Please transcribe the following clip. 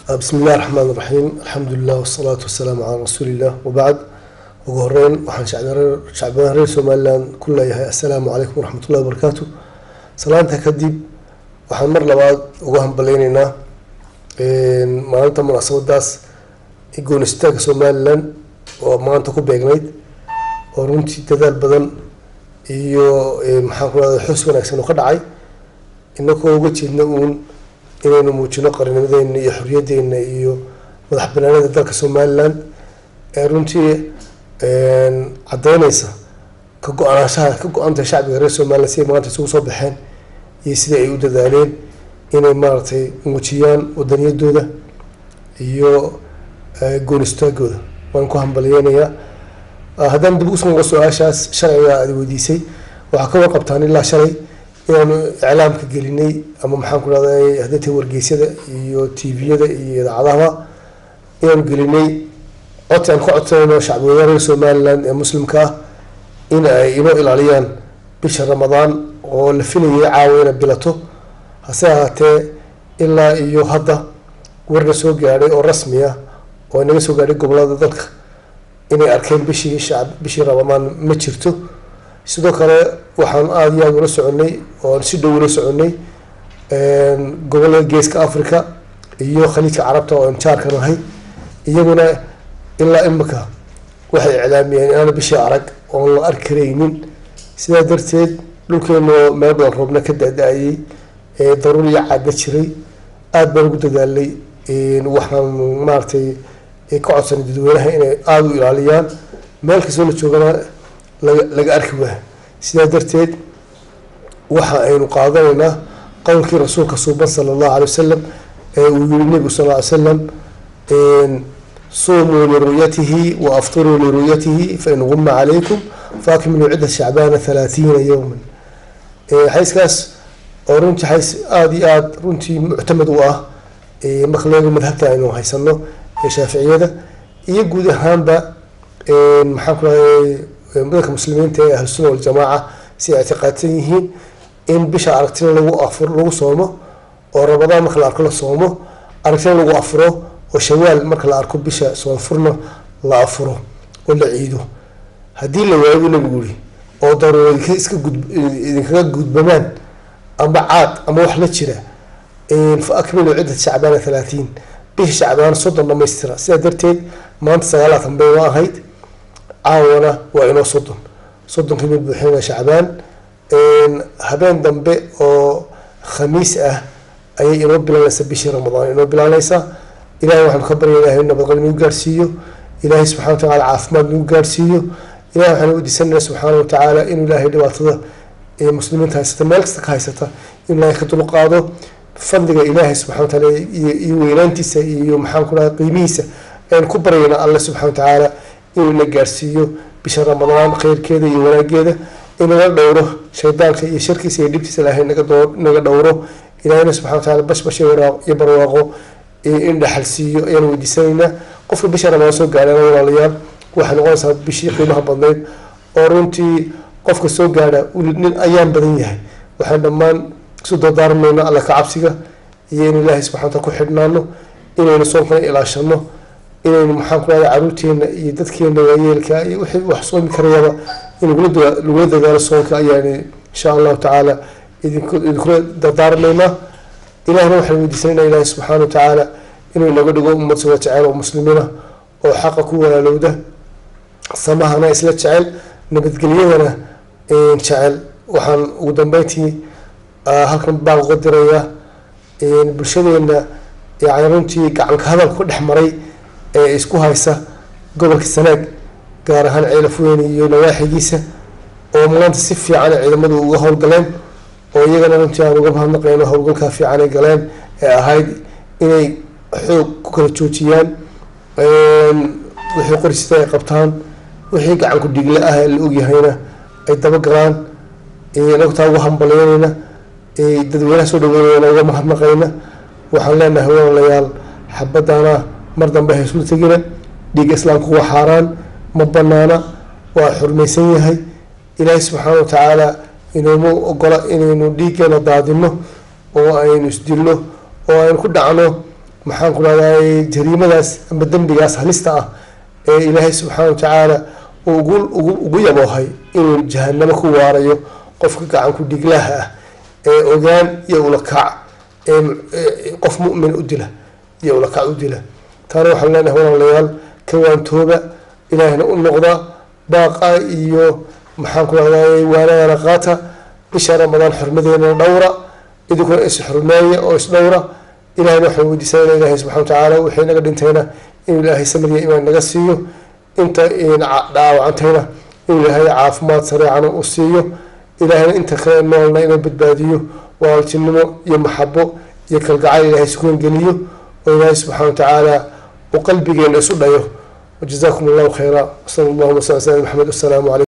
bismi illahi raxmaan iraxiim alxamdulilah wasalaatu wasalaamu calaa rasuuliillah wabacd ugu horeyn waxaan shacbiyaan reer somalilan ku leeyahay assalaamu calaykum waraxmatullahi wabarakaatu salaanta kadib waxaan mar labaad uga hambaleyneynaa maalinta munaasabadaas goonistaanka somalilan oo maanta ku beegnayd oo runtii dadaal badan iyo maxaan ku rahda xus wanaagsan oo ka dhacay inagoo uga jeedna uun inaynu muujino qarinimadeena iyo xoriyaddeena iyo madax banaanida dalka somalilan ee runtii caddeyneysa ka go-aanashaha ka go-anta shacbiga reer somalilan siday maanta isugu soo baxeen iyo sidai ay u dadaaleen inay maaragtay muujiyaan wadaniyadooda iyo goonistaagooda waan ku hambaliyeynayaa haddaan dib usoo noqo su-aashaas sharciga aada weydiisay waxaa ka warqabtaan ilaa shalay inaanu iclaamka gelinay ama maxaan ku rahday hadday tahay wargeysyada iyo tviyada iyo idaacadaha inaanu gelinay codsi aan ka codsanayno shacbiweynaha reer somaliland ee muslimka ah in ay inoo ilaaliyaan bisha ramadaan oo la filayay caawa inay bilato hase ahaatee ilaa iyo hadda warna soo gaadhay oo rasmi ah oo inaga soo gaadhay gobolada dalka inay arkeen bishii shacb bishii ramadaan ma jirto sidoo kale waxaan aada iyo aada ula soconay oon si dhow ula soconay gobolada geeska africa iyo khaliijka carabta oo injaarka nahay iyaguna ilaa imika waxay iclaamiyeen inaana bishii arag oon la arki karaynin sidaa darteed dhulkeenoo meel badan roobna ka da-da-ayay daruur iyo caadna jiray aada baan ugu dadaalay waxaan maaragtay ka codsanay dadweynaha inay aada u ilaaliyaan meel kastoo la joogana laga laga arki waa sidaa darteed waxa aynu qaadanaynaa qowlkii rasuulka suuban sala allahu alay wasalam ee uu yihi nebigu sal ly slam sumuu liru'yatihi wa aftiruu liru'yatihi fain guma calaykum faakmiluu cidda shacbaana halaathiina yowman xayskaas oo runtii xays aada iyo aada runtii muctamad u ah marka leego madhabta aynu haysano ee shaaficiyada iyo guud ahaanba maxaan ku rahay dadka muslimiinta ee ahlusuna waljamaaca si ay ictiqaadsan yihiin in bisha aragtina lagu afur lagu soomo oo ramadaan marka la arko la soomo aragtina lagu afuro oo shawaal marka la arko bisha soonfurna la afuro oo la ciido haddii la waayo nabigu yiri oo daruuro iska gud idinkaga gudbamaan ama caad ama wax la jira fa akmilu ciddat shacbaana halaatiin bisha shacbaan soddon dhamaystira sidaa darteed maanta sagaalaatan bay waa ahayd caawana waa inoo soddon soddonkii mid buuxinaa shacbaan habeen dambe oo khamiis ah ayay inoo bilaanaysaa bishii ramadaan inoo bilaanaysaa ilahay waxaanu ka barya ilahay nabadqab nagu gaarsiiyo ilaahay subxana wa tacala caafimaad nagu gaarsiiyo ilahay waxaanu weydiisanayna subxaana wa tacaala inuu ilaahay dhibaatada ee muslimiinta haysata meel kasta ka haysata inuu ilaahay ka dulqaado fadliga ilaahay subxana wa tacaala iyo weynaantiisa iyo maxaan ku dhaha qiimihiisa aynu ku baryayna alle subxana wa tacaala inuu ina gaarsiiyo bisha ramadaan kheyrkeeda iyo wanaageeda inaga dhowro shaydaanka iyo sharkiisa iyo dhibtiisa ilaahay naga doo naga dhowro ilaahayna subxana wa tacala bashbash iyo barwaaqo in dhaxalsiiyo ayaan weydiisanaynaa qofka bisha ramadaan soo gaadhana walaalayaal waxay noqonaysaa bishii qiimaha badnayd oo runtii qofka soo gaadha nin ayaan badan yahay waxaan dhammaan isu dardaarmayna alla ka cabsiga iyo in ilaahay subxana wataala ku xidhnaano inaynu soonkana ilaashano inaynu maxaan ku rahda caruurteena iyo dadkeena waayeelka iyo wixii wax soomi karayaba in lagula dadaalo soonka ayaan insha allahu tacaala idinkula dardaarmaynaa ilahina waxaan weydiisanayna ilaahi subxaana wa tacaala inuu inaga dhigo ummad soo jecel oo muslimiina oo xaqa ku walaalowda samahana isla jecel nabadgelyadana jecel waxaan ugu dambeyntii halkan baan uga dirayaa bulshadeena yani runtii gacanka hadal ku dhex maray ee isku haysa gobolka sanaag gaar ahaan ceelafweyne iyo nawaaxigiisa oo maanta si fiican ciidamadu uga howlgaleen oo iyagana runtii aan uga mahadnaqayno howlgalkaa fiican ay galeen ee ahayd inay xoog ku kala joojiyaan wixii qorisita ay qabtaan wixii gacanku dhigle ah ee la ogyahayna ay dabagalaan nagtaa uga hambaleynayna dadweynaha soo dhaweynayna uga mahadnaqayna waxaan leenahay walaalayaal xabadana mar dambe haysula tegina dhiigga islaamku waa xaaraan ma banaana waa xurmaysan yahay ilaahay subxaana wa tacaala inuuma ogola inaynu dhiiggeena daadino oo aynu isdilno oo aynu ku dhacno maxaan ku rahday jariimadaas ama dembigaas halista ah ee ilaahay subxaana wa tacaala uu ugu ugu ugu yaboohay inuu jahanamo ku waarayo qofka gacan ku dhiglaha ah ee ogaan iyo ulakac ee qof mu'min u dila iyo ulakac u dila taana waxaan leenahay walaalayaal ka waantooba ilaahina u noqda baaqa iyo maxaan ku rahday waanadana qaata bisha ramadaan xurmadeena dhowra idinkuna is xurmeeya oo is dhowra ilahayna waxaan weydiisanayna ilahay subxana wa tacaala wixii naga dhintayna inuu ilaahay samadiya imaan naga siiyo inta dhaawacantayna inuu ilaahay caafimaad sareecana u siiyo ilaahayna inta kale noolna inuu badbaadiyo walaaltinimo iyo maxabo iyo kalgacayl ilahay sukuun geliyo oo ilaahay subxana wa tacaala uu qalbigeena isu dhayo wajazakum allahu khayra wasala allahuma sal sala maxamed wasalaamu calaykum